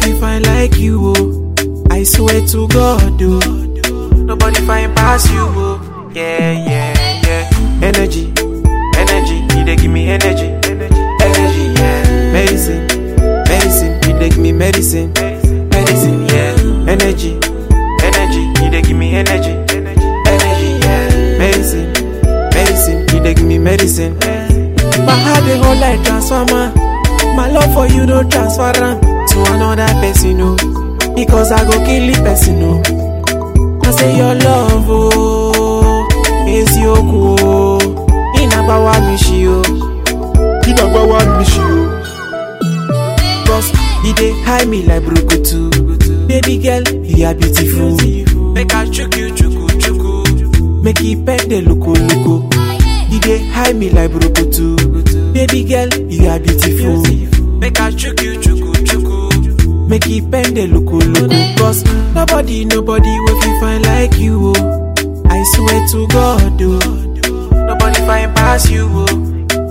fit find like you, oh. I swear to God, oh. Nobody find pass you, oh. Yeah, yeah, yeah. Energy, energy, you dey give me energy. Energy, yeah. Medicine, medicine, you dey give me medicine. Medicine, yeah. Energy, energy, you dey give me energy. Energy, yeah. Medicine, medicine, you dey give me medicine. My heart dey hold like transformer. My love for you no transfer am to another person, no. Because I go kill the person, no. I say your love, oh, is yoku, oh. Inabawa mishi, oh. Inabawa mishi, oh. Cause he dey hide me like brukutu. Baby girl, you are beautiful. Make I chook you, chuku, chuku. Make you pet the loko, loko. He dey hide me like brukutu. Baby girl, you are beautiful. Make I chook you, chuku, chuku. Make you bend the loko, loko. Cause nobody, nobody will be fine like you, oh. I swear to God, oh. Nobody find pass you, oh.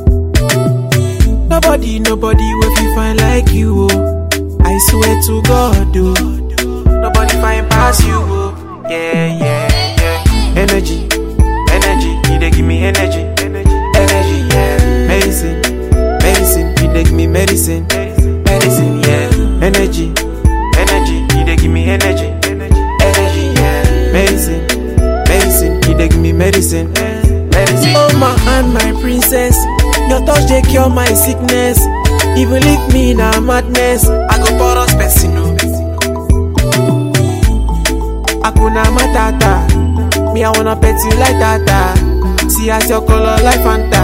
Nobody, nobody will be fine like you, oh. I swear to God, oh. Nobody find pass you, oh. Yeah, yeah, yeah. Energy, energy, you dey give me energy. Energy, yeah. Medicine, medicine, you dey give me medicine. Medicine, yeah. Energy, energy, you dey give me energy. Energy, yeah. Medicine, medicine, you dey give me medicine. Medicine. Oh my hand, my princess, your touch dey cure my sickness. Even leave me in a madness, I go porous person, no. Akuna matata, me I wanna pet you like tata. See as your color like Fanta.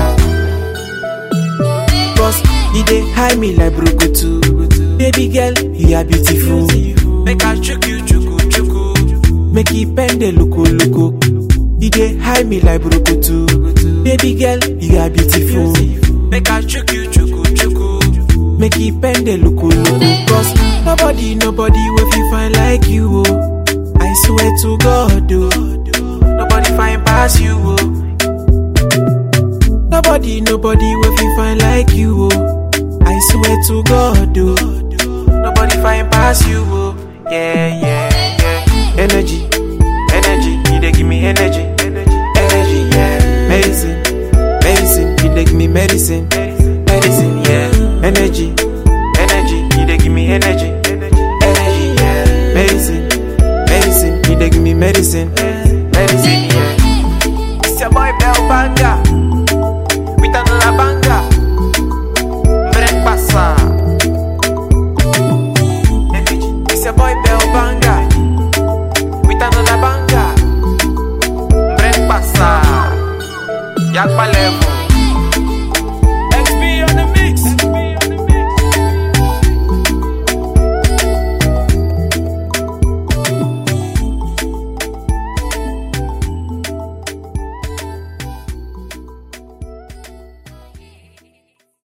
Cause he dey hide me like brukutu. Baby girl, you are beautiful. Make I chook you, chuku, chuku. Make you bend the loko, loko. He dey hide me like brukutu. Baby girl, you are beautiful. Make I chook you, chuku, chuku. Make you bend the loko, loko. Cause nobody, nobody will be fine like you, oh. I swear to God, oh. Nobody find pass you, oh. Nobody, nobody will be fine like you, oh. I swear to God, oh. Nobody find pass you,